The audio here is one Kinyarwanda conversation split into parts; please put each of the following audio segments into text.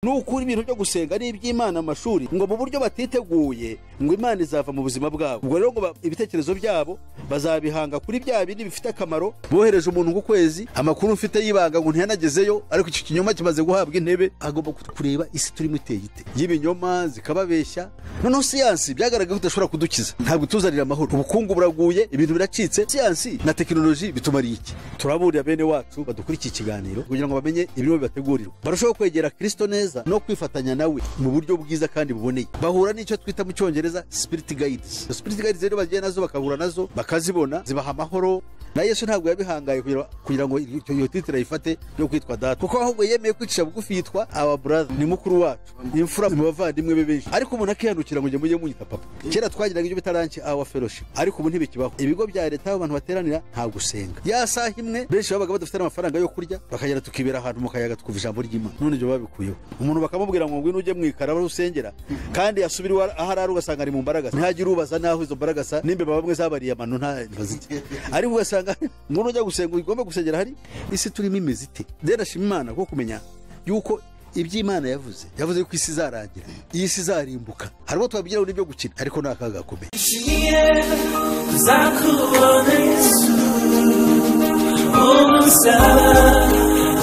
ni ukuri ibintu byo gusenga ari iby'imana amashuri ngo mu buryo batiteguye ngo imana izava mu buzima bwabo ubwo rero ngo ba- ibitekerezo byabo bazabihanga kuri bya bindi bifite akamaro bohereje umuntu ku kwezi amakuru mfite y'ibanga ngo ntiyanagezeyo ariko icyo kinyoma kimaze guhabwa intebe agomba ku- kureba isi turimo iteye ite y'ibinyoma zikababeshya noneho siyansi byagaragaye ko idashobora kudukiza ntabwo ituzanira amahoro ubukungu buraguye ibintu biracitse siyansi na tekinoloji bitumariye iki turaburira bene wacu badukurikiye ikiganiro kugira ngo bamenye ibirimo bibategurirwa barusheho kwegera kirisito neza no kwifatanya nawe mu buryo bwiza kandi buboneye bahura n'icyo twita mu cyongereza sipiriti gayidizi sipiriti gayidizi rero bagiye nazo bagahura nazo bakazibona zibaha amahoro na yesu ntabwo yabihangaye kugira- kugira ngo icyo- iyo titire ayifate yo kwitwa data kuko ahubwo yemeye kwicisha bugufi yitwa awa buraza ni mukuru wacu imfura mu bavandimwe be benshi ariko umuntu akihanukira ngo njye mujye munyita papa kera twagiraga ibyo bita ranki awa feroshi ariko ubu ntibikibaho ibigo bya leta aho abantu bateranira nta gusenga ya saha imwe benshi babaga badafite n'amafaranga yo kurya bakagera tukibera ahantu mu kayaga tukumva ijambo ry'imana none ibyo babikuyeho umuntu bakamubwira ngo ngwino ujye mwikara aho usengera kandi yasubira iwe aho ari ugasanga ari mu mbaragasa ntihagire ubaza naho izo mbaragasa n'imbeba bamwe zabariye amano nta bazite ariko ugasanga umuntu ujya gusenga ugomba gusengera hari isi turimo imeze ite rero ashima imana kuko kumenya yuko iby'imana yavuze yavuze yuko isi izarangira iyi si izarimbuka hari ubwo twabigiraho n'ibyo gukina ariko ni akaga gakomeye Zakubona Yesu umusaba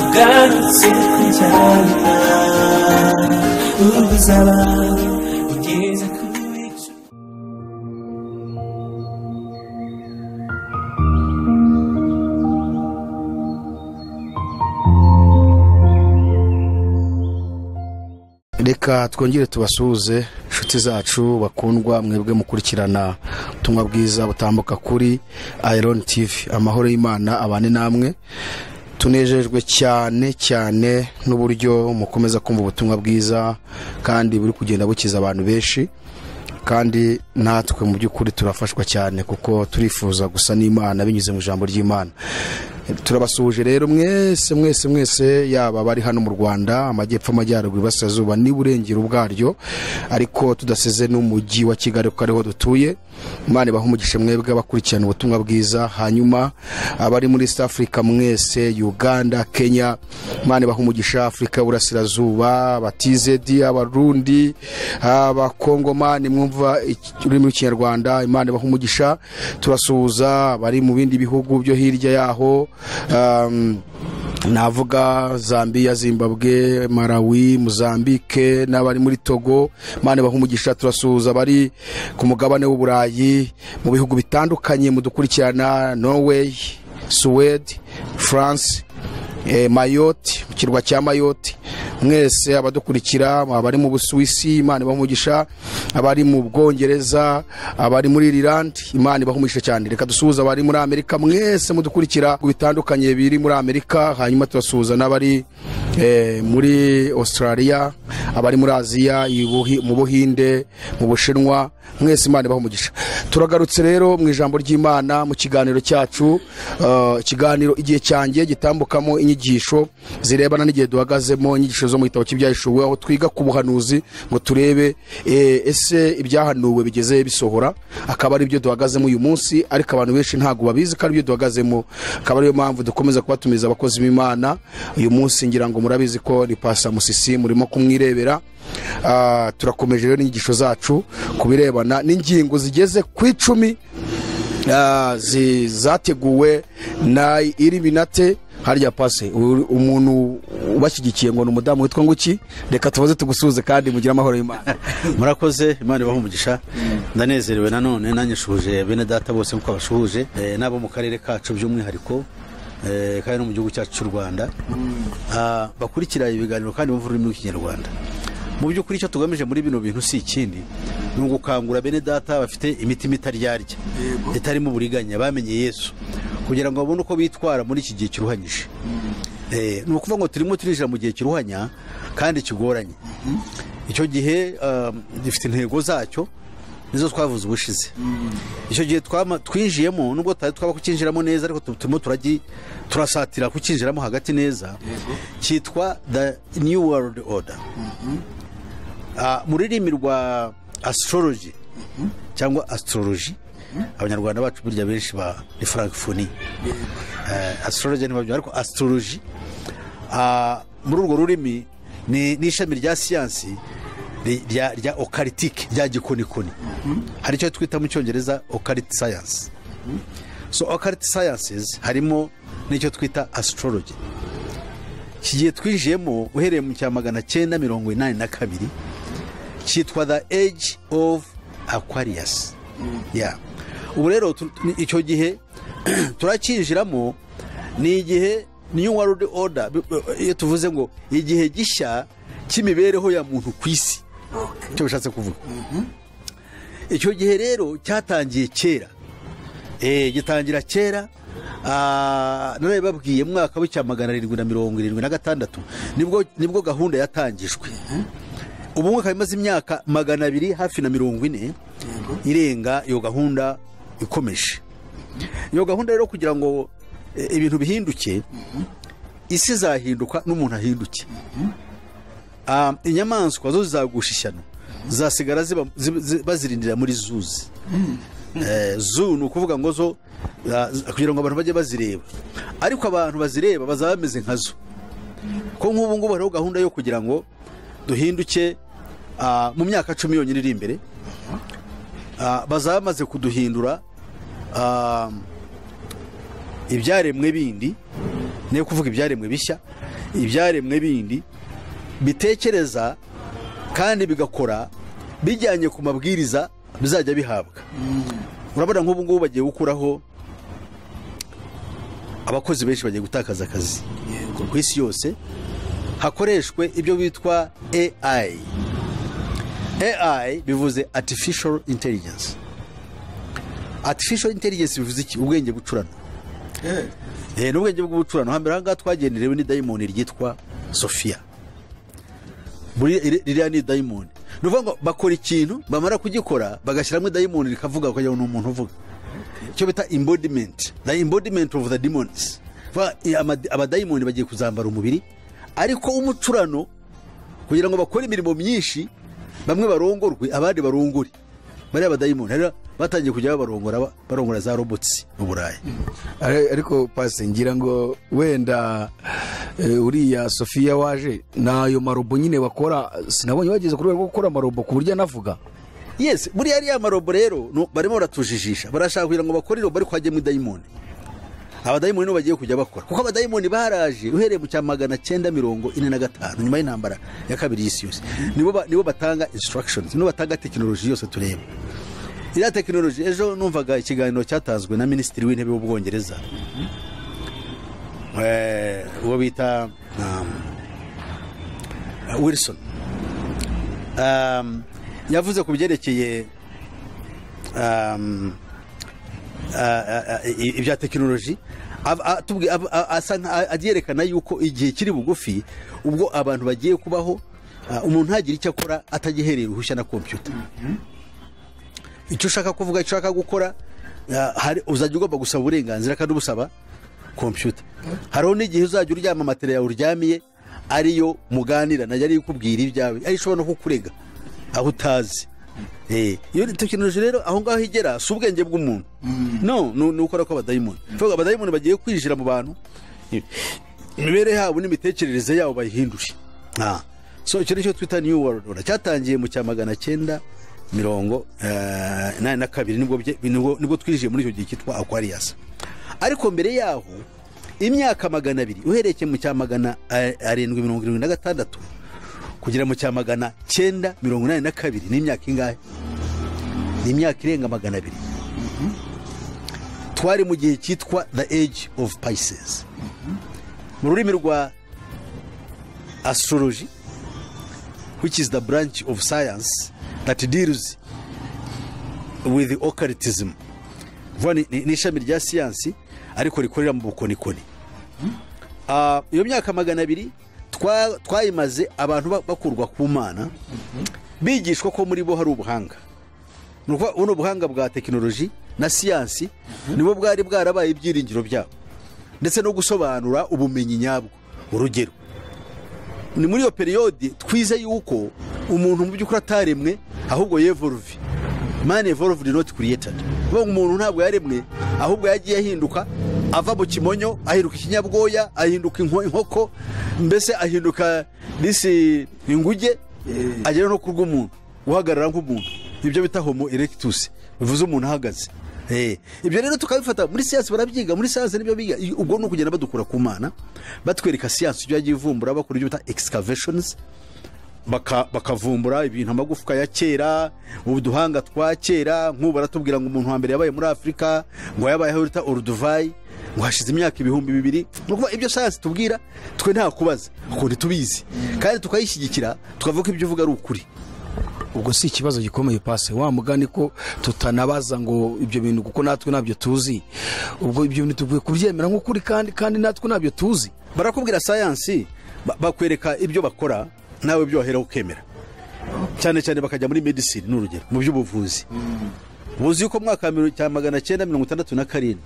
ugarutse kujyana ubuzaba ugeze kuri cyo reka twongere tubasuhuze inshuti zacu bakundwa mwebwe mukurikirana ubutumwa bwiza butambuka kuri iron tv amahoro y'imana abane namwe tunejejwe cyane cyane n'uburyo mukomeza kumva ubutumwa bwiza kandi buri kugenda bukiza abantu benshi kandi natwe mu by'ukuri turafashwa cyane kuko turifuza gusa n'imana binyuze mu ijambo ry'imana turabasuhuje rero mwese mwese mwese yaba abari hano mu rwanda amajyepfo amajyaruguru iburasirazuba n'iburengero ubwaryo ariko tudasize n'umujyi wa kigali kuko ariho dutuye imana ibaha umugisha mwebwe abakurikirana ubutumwa bwiza hanyuma abari muri east africa mwese uganda kenya imana ibaha umugisha afurika y'uburasirazuba abatizedi abarundi abakongomani mwumva iki- ururimi rw'ikinyarwanda imana ibaha umugisha turasuhuza abari mu bindi bihugu byo hirya yaho um, navuga zambiya zimbabwe malawi mozambike n'abari muri togo imana ibaha umugisha turasuhuza abari ku mugabane w'uburayi mu bihugu bitandukanye mudukurikirana norway suwede france eh, mayoti mu kirwa cya mayoti mwese abadukurikira abari mu busuwisi imana ibaha umugisha abari mu bwongereza abari muri irilandi imana ibaha umugisha cyane reka dusuhuza abari muri amerika mwese mudukurikira ku bitandukanye biri muri amerika hanyuma turasuhuza n'abari eh, muri australia abari muri aziya i Buhi- mu buhinde mu bushinwa mwese imana ibaha umugisha turagarutse rero mu ijambo ry'imana mu kiganiro cyacu eh, ikiganiro igihe cyanjye gitambukamo inyigisho zirebana n'igihe duhagazemo inyigisho zo mu gitabo cy'ibyahishuwe aho twiga ku buhanuzi ngo turebe eh, ese ibyahanuwe bigeze bisohora akaba ari byo duhagazemo uyu munsi ariko abantu benshi ntabwo babizi ko ari byo duhagazemo akaba ariyo mpamvu dukomeza kubatumiza abakozi b'imana uyu munsi ngira ngo murabizi ko ni pasa musisi murimo kumwirebera Ah, turakomeje rero n'inyigisho zacu ku birebana n'ingingo zigeze ku icumi ah, zi- zateguwe na iribinate harya pase u- umuntu ubashyigikiye ngo ni umudamu witwa nguki reka tubaze tugusuhuze kandi mugire amahoro y'imana murakoze imana ibaha umugisha ndanezerewe nanone nanyashuje bene data bose nkuko abashuhuje eh, n'abo mu karere kacu by'umwihariko eh, kandi no mu gihugu cyacu cy'u rwanda Ah, bakurikira ibiganiro kandi bumva ururimi rw'ikinyarwanda mu by'ukuri icyo tugamije muri bino bintu si ikindi ni ugukangura bene data bafite imitima itaryarya itarimo uburiganya bamenye yesu kugira ngo babone uko bitwara muri iki gihe kiruhanyije Eh, ni ukuvuga ngo turimo turinjira mu gihe kiruhanya kandi kigoranye icyo gihe um, gifite intego zacyo nizo twavuze ubushize icyo gihe twama- twinjiyemo nubwo tutari twaba kucyinjiramo neza ariko tu- turimo turagi- turasatira kucyinjiramo hagati neza cyitwa the new world order Ah, mu rurimi rwa astrology cyangwa astrology abanyarwanda bacu burya benshi ba ni francophonie Eh, astrology ntibabyumva ariko astrology Ah, muri urwo rurimi ni ni ishami rya siyansi ri- rya rya okaritike rya gikonikoni hari icyo twita mu cyongereza okariti sayansi so okariti sayansizi harimo n'icyo twita astrology iki gihe twinjiyemo uhereye mu cya magana cyenda mirongo inani na kabiri cyitwa the age of aquarius yeah. ubu rero tu- ni- icyo gihe turacyinjiramo ni igihe new world order bi- iyo tuvuze ngo igihe gishya cy'imibereho ya muntu ku isi icyo bishatse kuvuga icyo gihe rero cyatangiye kera Eh, gitangira kera ah, none babwiye mu mwaka w'icya magana arindwi na mirongo irindwi na gatandatu nibwo nibwo gahunda yatangijwe ubu mwaka imaze imyaka magana abiri hafi na mirongo ine irenga iyo gahunda ikomeje iyo gahunda rero kugira ngo eh, ibintu bihinduke isi izahinduka n'umuntu ahinduke Ah, inyamaswa zo zizagusha ishyano zasigara ziba- ziba- ziba- bazirindira muri zuzi Eh, zoo ni ukuvuga ngo zo ah, z- kugira ngo abantu bajye bazireba ariko abantu bazireba bazaba bameze nka zo ko nk'ubu ngubu hariho gahunda yo kugira ngo duhinduke ah, mu myaka cumi yonyine iri imbere Ah, bazaba bamaze kuduhindura ah, ibyaremwe bindi ni yo kuvuga ibyaremwe bishya ibyaremwe bindi bitekereza kandi bigakora bijyanye ku mabwiriza bizajya bihabwa urabona nk'ubu ngubu bagiye gukuraho abakozi benshi bagiye gutakaza akazi ku isi yose hakoreshwe ibyo bitwa AI AI bivuze Artificial Intelligence Artificial Intelligence bivuze iki ubwenge bucurano Eh, ni ubwenge bw'ubucurano hambere aha ngaha twagenderewe ni dayimoni ryitwa Sophia buri iri- iriya ni dayimoni ni ukuvuga ngo bakora ikintu bamara kugikora bagashyiramo dayimoni rikavuga kugira ngo ni umuntu uvuga icyo bita embodiment the embodiment of the demons Vuga, i- ama- abadayimoni bagiye kuzambara umubiri ariko umucurano kugira ngo bakore imirimo myinshi bamwe barongorwe abandi barongore bariya badayimoni rero batangiye kujya babarongora ba- barongora za robotsi mu burayi Ari- ariko pasi ngira ngo wenda eh, uriya sofiya waje ni ayo marobo nyine bakora sinabonye bageze ku rwego rwo gukora amarobo ku buryo anavuga yes buriya ariya marobo rero no- barimo baratujijisha barashaka kugira ngo bakore irobo ariko hajyemo idayimoni abadayimoni nibo bagiye kujya bakora kuko abadayimoni baraje uhereye mu cya magana cyenda mirongo ine na gatanu nyuma y'intambara ya kabiri y'isi yose nibo ba- nibo batanga instructions nibo batanga tekinoloji yose tureba iriya tekinoloji ejo numvaga ikiganiro cyatanzwe na minisitiri w'intebe w'ubwongereza Eh, uwo bita um, wilson um, yavuze ku byerekeye um, ah, ah, ah, i- ibya tekinoloji Av- a- tubwi- av- a- asa nka- aryerekana yuko igihe kiri bugufi ubwo abantu bagiye kubaho ah, umuntu ntagire icyo akora atagihereye uruhushya na kompiyuta icyo ushaka kuvuga icyo ushaka gukora ah, hari- uzajya ugomba gusaba uburenganzira kandi ubusaba kompiyuta hariho n'igihe uzajya uryama matera yawe uryamiye ariyo muganira nayo ariyo ikubwira ibyawe ariyo ishobora no kukurega aho utazi Eh, iyo tekinoloji rero aho ngaho igera si ubwenge bw'umuntu no ni ni ukora kw'abadayimoni Vuga, abadayimoni bagiye kwinjira mu bantu imibereho yabo n'imitekerereze yabo bayihindure Ah. so icyo nicyo twita new world order cyatangiye mu cya magana cyenda mirongo eh, inani na kabiri nibwo bye- nibwo nibwo twinjiye muri icyo gihe cyitwa aquarius ariko mbere yaho imyaka magana abiri uhereye mu cya magana eh, arindwi mirongo irindwi na gatandatu kugera mu cya magana cyenda mirongo inani na kabiri ni imyaka ingahe ni imyaka irenga magana abiri twari mu gihe cyitwa the age of pisces mu rurimi rwa astrology which is the branch of science that deals with occultism vuba ni- ni ni ishami rya siyansi ariko rikorera mu bukonikoni Ah, iyo myaka magana abiri twa- twayimaze abantu ba- bakurwa ku mana bigishwa ko muri bo hari ubuhanga ni ukuvuga buno buhanga bwa tekinoloji na siyansi nibwo bwari bwarabaye ibyiringiro byabo ndetse no gusobanura ubumenyi nyabwo urugero ni muri iyo periyode twize yuko umuntu mu by'ukuri ataremwe ahubwo yevoluve man evolved not created uvuga ngo umuntu ntabwo yaremwe ahubwo yagiye ahinduka ava mu kimonyo ahinduka ikinyabwoya ahinduka inko- inkoko mbese ahinduka disi inguge agera no ku rw'umuntu uhagarara nk'umuntu ibyo bita homo erectus bivuze umuntu ahagaze Eh, ibyo rero tukabifata muri siyansi barabyiga muri siyansi nibyo biga I- ubwo ni ukugenda badukura ku mana batwereka siyansi ibyo yagiye ivumbura bakora ibyo bita excavations baka- bakavumbura ibintu amagufwa ya kera uduhanga twa kera nk'ubu baratubwira ngo umuntu wa mbere yabaye muri afurika ngo yabayeho bita oruduvayi ngo hashize imyaka ibihumbi bibiri ni ukuvuga ibyo sayansi tubwira twe nta kubaza kuko ntitubizi kandi tukayishyigikira tukavuga ko ibyo uvuga ari ukuri ubwo si ikibazo gikomeye pasi wa mugani ko tutanabaza ngo ibyo bintu kuko natwe ntabyo tuzi ubwo ibyo bintu tugiye kubyemera nk'ukuri kandi kandi natwe ntabyo tuzi barakubwira sayansi ba- bakwereka ibyo bakora nawe ibyo wahera ukemera cyane cyane bakajya muri medicine ni urugero mu by'ubuvuzi buzi yuko mu mwaka wa mirongo cya magana cyenda mirongo itandatu na karindwi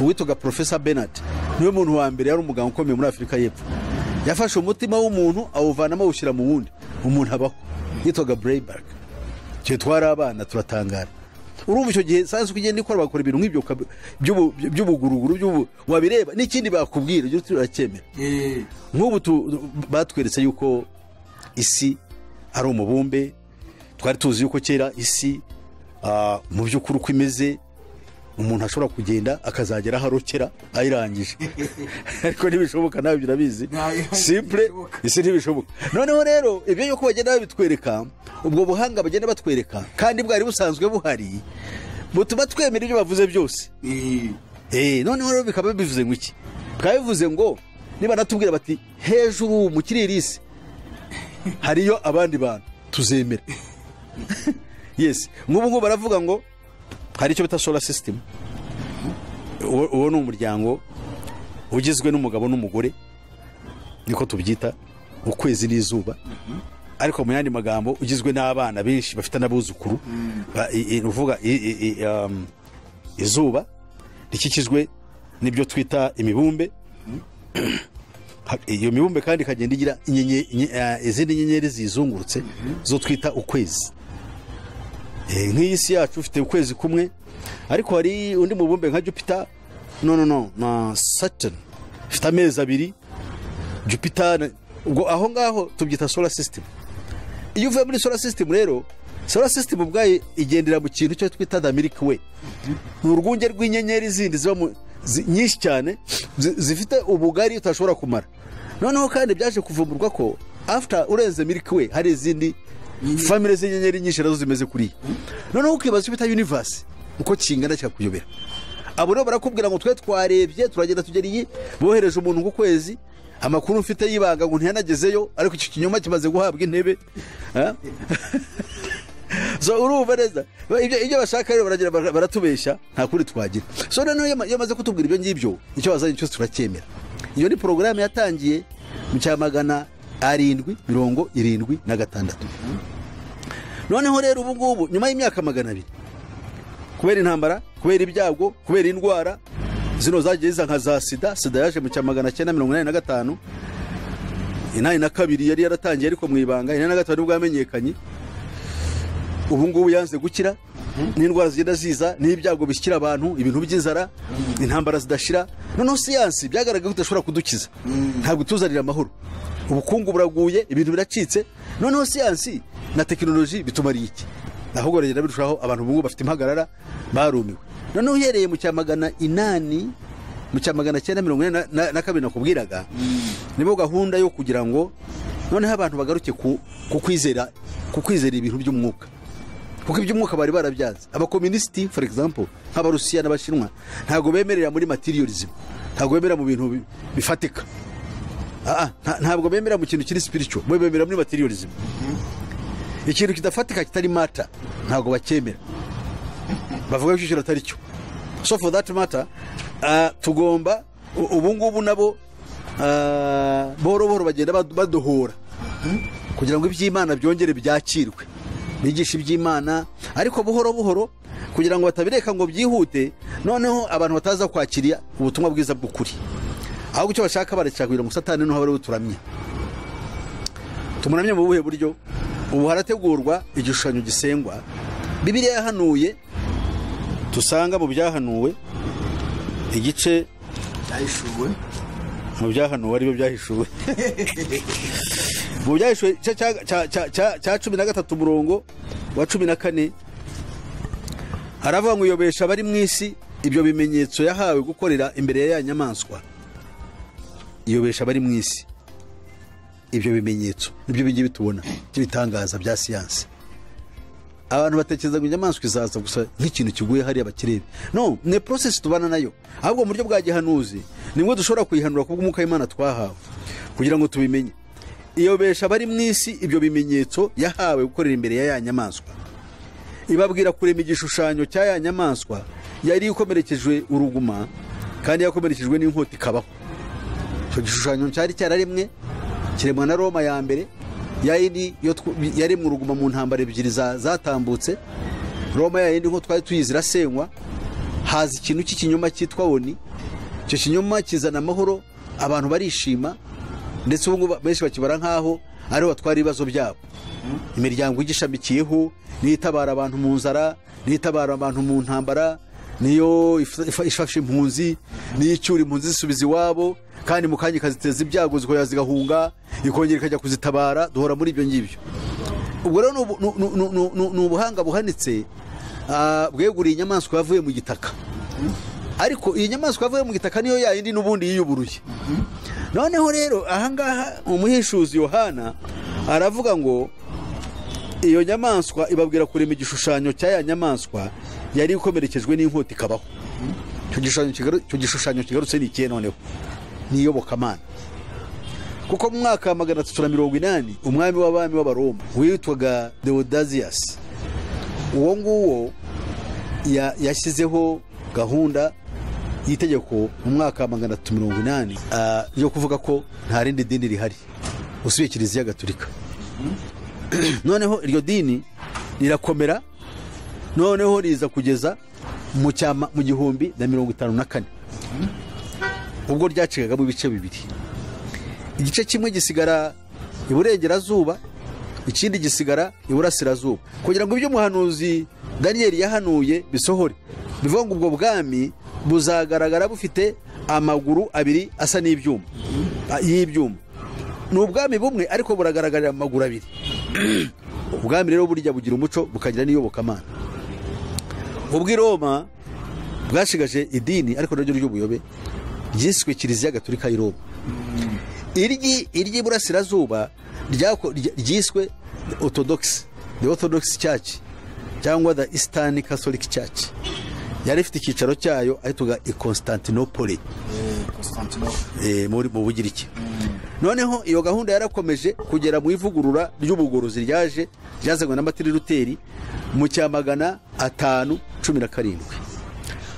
uwitwaga porofesa benard niwe muntu wa mbere yari umuganga ukomeye muri afurika y'epfo yafashe umutima w'umuntu awuvanamo awushyira mu wundi umuntu abaho yitwaga brayberg twe twari abana turatangara urumva icyo gihe sayansi uko igenda ikora bakora ibintu nk'ibyo ukabi- by'ubu- by'ubuguruguru by'ubu- wabireba n'ikindi bakubwira ibyo turacyemera nk'ubu tu- batweretse yuko isi ari umubumbe twari tuzi yuko kera isi ah, mu by'ukuri uko imeze umuntu ashobora kugenda akazagera aho arokera ayirangije ariko ntibishoboka nawe birabizi simple isi ntibishoboka noneho rero ibyo yuko bagenda babitwereka ubwo buhanga bagenda batwereka kandi bwari busanzwe buhari butuma twemera ibyo bavuze byose Eh, noneho rero bikaba bivuze ngo iki bikaba bivuze ngo niba natubwira bati hejuru mu kirere isi hariyo abandi bantu tuzemera yes nk'ubu ngubu baravuga ngo hari icyo bita solar system uwo uwo ni umuryango ugizwe n'umugabo n'umugore niko tubyita ukwezi n'izuba ariko mu yandi magambo ugizwe n'abana benshi bafite n'abuzukuru Ba- i- i- ni ukuvuga i- i- i- um, izuba rikikijwe n'ibyo twita imibumbe Ha- iyo mibumbe kandi ikagenda igira inyenye- inye- eh, izindi nyenyeri ziyizungurutse zo twita ukwezi Eh, nk'iyi si yacu ufite ukwezi kumwe ariko hari undi mubumbe nka jupiter no no no na saturn ifite amezi abiri jupiter na- ubwo aho ngaho tubyita solar system iyo uvuye muri solar system rero solar system ubwayo igendera mu kintu cyo twita the milky way ni urwunge rw'inyenyeri zindi ziba mu- zi- nyinshi cyane zi- zifite ubugari utashobora kumara noneho kandi byaje kuvumburwa ko after urenze miliki we hari izindi famire z'inyenyeri nyinshi nazo zimeze kuriya noneho ukibaza icyo bita universe uko kingana cyakuyobera abo rero barakubwira ngo twe twarebye turagenda tugera iyi bohereje umuntu ku kwezi amakuru mfite y'ibanga ngo ntiyanagezeyo ariko icyo kinyoma kimaze guhabwa intebe Ah? so urumva neza Ba- ibyo ibyo bashaka rero baragira bara- baratubeshya nta kuri twagira so noneho iyo ama- iyo amaze kutubwira ibyo ngibyo icyo bazanye cyose turacyemera iyo ni porogaramu yatangiye mu cya magana arindwi mirongo irindwi na gatandatu noneho rero ubu ngubu nyuma y'imyaka magana abiri kubera intambara kubera ibyago kubera indwara zino zagiye ziza nka za sida sida yaje mu cya magana cyenda mirongo inani na gatanu inani na kabiri yari yaratangiye ariko mu ibanga inani na gatanu nibwo yamenyekanye ubu ngubu yanze gukira n'indwara zigenda ziza n'ibyago bishyira abantu ibintu by'inzara intambara zidashira noneho siyansi byagaragaye ko idashobora kudukiza ntabwo ituzanira amahoro ubukungu buraguye ibintu biracitse noneho siyansi na tekinoloji bitumariye iki ahubwo biragenda birushaho abantu ubu ngubu bafite impagarara barumiwe noneho uhereye mu cya magana inani mu cya magana cyenda mirongo ine na- na- na kabiri nakubwiraga nibo gahunda yo kugira ngo noneho abantu bagaruke ku ku kwizera ku kwizera ibintu by'umwuka kuko iby'umwuka bari barabyanze abakomunisiti for example nk'abarusiya n'abashinwa ntabwo bemerera muri materialism ntabwo bemerera mu bintu bi- bifatika Ah, ah, nta- ntabwo bemera mu kintu kiri spiritual bo bemera muri materialism ikintu kidafatika kitari mata ntabwo bacyemera bavuga ko icyiciro atari cyo so for that matter ah, tugomba u- ubu ngubu nabo ah, buhoro buhoro bagenda bad- badohora kugira ngo iby'imana byongere byakirwe bigisha iby'imana ariko buhoro buhoro kugira ngo batabireka ngo byihute noneho abantu bataza kwakira ubutumwa bwiza bw'ukuri ahubwo icyo bashaka barashaka kugira ngo satani niho bariho turamye tumuramye mu buhe buryo ubu harategurwa igishushanyo gisengwa bibiliya yahanuye dusanga mu byahanuwe igice byahishuwe mu byahanuwe aribyo byahishuwe mu byahishuwe cya- cya- cya- cya- cya- cya cumi na gatatu umurongo wa cumi na kane aravuga ngo uyobesha abari mu isi ibyo bimenyetso yahawe gukorera imbere ya ya nyamaswa iyobesha abari mu isi ibyo bimenyetso nibyo bijya bitubona by'ibitangaza bya siyansi abantu batekereza ngo inyamaswa izaza gusa nk'ikintu kiguye hariya bakirebe no ni porosesi tubana nayo ahubwo mu buryo bwa gihanuzi nimwe dushobora kuyihanura kubw'umwuka w'imana twahawe kugira ngo tubimenye iyobesha abari mu isi ibyo bimenyetso yahawe gukorera imbere ya ya nyamaswa ibabwira kurema igishushanyo cya ya nyamaswa yari ikomerekejwe uruguma kandi yakomerekejwe n'inkota ikabaho icyo gishushanyo cyari cyararemwe kiremwa na roma ya mbere yayindi yo tw- yaremwe uruguma mu ntambara ebyiri za- zatambutse roma yayindi nko twari tuyizi irasenywa haza ikintu cy'ikinyoma cyitwa oni icyo kinyoma kizana amahoro abantu barishima ndetse ubu ngubu benshi bakibara nk'aho ariho batwara ibibazo byabo imiryango igishamikiyeho niyo itabara abantu mu nzara niyo itabara abantu mu ntambara niyo if- if- ifashe impunzi niyo icyura impunzi zisubiza iwabo kandi mu kanya ikaziteza ibyago zikongera zigahunga ikongera ikajya kuzitabara duhora muri ibyo ngibyo ubwo rero ni ubu- ni- ni- ni- ni- ni- ni ubuhanga buhanitse ah, bweguriye inyamaswa yavuye mu gitaka ariko iyi nyamaswa yavuye mu gitaka niyo yayindi n'ubundi yiyuburuye noneho rero ahangaha umuhishuzi yohana aravuga ngo iyo nyamaswa ibabwira kurema igishushanyo cya ya nyamaswa yari ikomerekejwe n'inkota ikabaho icyo gishushanyo kigaru- icyo gishushanyo kigarutse ni ikihe noneho ni iyobokamana kuko mu mwaka wa magana atatu na mirongo inani umwami w'abami w'abaroma witwaga deodaziyasi uwo nguwo ya- yashyizeho gahunda y'itegeko mu mwaka wa magana atatu mirongo inani ah, yo kuvuga ko nta rindi dini rihari usubiye kiliziya gatolika noneho iryo dini rirakomera noneho riza kugeza mu cyama mu gihumbi na mirongo itanu na kane ubwo ryacikagamo ibice bibiri igice kimwe gisigara iburengerazuba ikindi gisigara iburasirazuba kugira ngo ibyo umuhanuzi daniyeli yahanuye bisohore bivuga ngo ubwo bwami buzagaragara bufite amaguru abiri asa n'ibyuma a- y'ibyuma ni ubwami bumwe ariko buragaragarira mu maguru abiri ubwami rero burya bugira umuco bukagira n'iyobokamana ubwo i roma bwashigaje idini ariko naryo ry'ubuyobe ryiswe kiliziya gatolika y'i roma iryi iry'iburasirazuba ryako- ry- ryiswe orthodox the orthodox church cyangwa the eastern catholic church yari ifite icyicaro cyayo ahitwaga i constantinople eh, muri- mu bugiriki noneho iyo gahunda yarakomeje kugera mu ivugurura ry'ubugorozi ryaje ryazanywe na matiri luteri mu cya magana atanu cumi na karindwi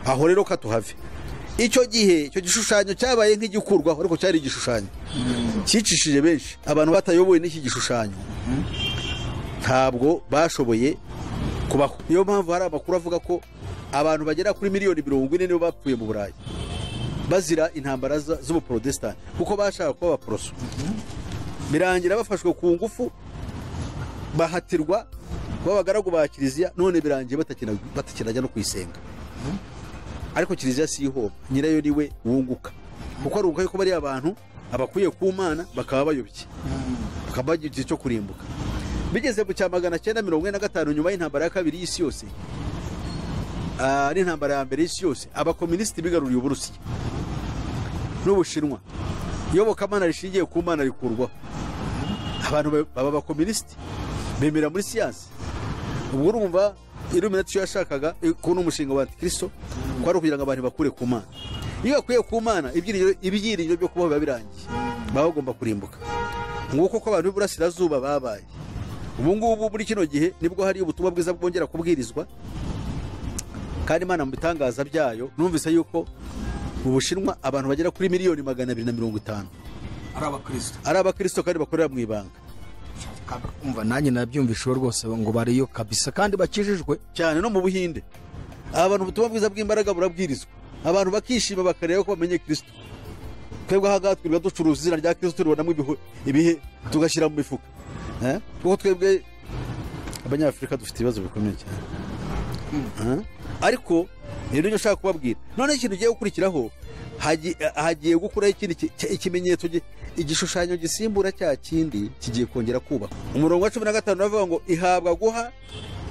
aho rero katuhave icyo gihe icyo gishushanyo cyabaye nk'igikurwaho ariko cyari igishushanyo cyicishije benshi abantu batayobowe n'iki gishushanyo ntabwo bashoboye kubaho niyo mpamvu hari amakuru avuga ko abantu bagera kuri miliyoni mirongo ine nibo bapfuye mu burayi bazira intambara za- z'ubuporotesitanti kuko bashaka kuba abaporoso birangira bafashwe ku ngufu bahatirwa kuba abagaragu ba kiliziya none birangiye batakina- batakirajya no kuyisenga ariko kiliziya si ihomba nyirayo ni we wunguka kuko arunguka yuko bariya bantu abakuye ku mana bakaba bayobye bakaba bagira igihe cyo kurimbuka bigeze mu cya magana cyenda mirongo ine na gatanu nyuma y'intambara ya kabiri y'isi yose ah, n'intambara ya mbere y'isi yose abakomunisiti bigaruriye uburusiya n'ubushinwa iyobokamana rishingiye ku mana rikurwaho abantu ba- baba abakomunisiti bemera muri siyansi ubwo urumva iluminati yashakaga kubona umushinga wa antikristo kwari ukugira ngo abantu bakure ku mana iyo bakuye ku mana ibyiringiro- ibyiringiro byo kubaho biba birangiye baba bagomba kurimbuka nguko uko abantu b'iburasirazuba babaye ubu ngubu muri kino gihe nibwo hari ubutumwa bwiza bwongera kubwirizwa kandi imana mu bitangaza byayo numvise yuko mu bushinwa abantu bagera kuri miliyoni magana abiri na mirongo itanu ari abakristo ari abakristo kandi bakorera mu ibanga umva nanjye nabyumvisheho rwose ngo bariyo kabisa kandi bakijijwe cyane no mu buhinde abantu ubutumwa bwiza bw'imbaraga burabwirizwa abantu bakishima bakareba ko bamenye kirisito twebwe aha ngaha twirirwa ducuruza izina rya kirisito tubonamo ibihe tugashyira mu mifuka Eh? kuko twebwe abanyafurika dufite ibibazo bikomeye cyane Eh? ariko rero nicyo nshaka kubabwira noneho ikintu ugiye gukurikiraho hagi- hagiye gukuraho ikindi ki- ki- ikimenyetso gi- igishushanyo gisimbura cya kindi kigiye kongera kubakwa umurongo wa cumi na gatanu uravuga ngo ihabwa guha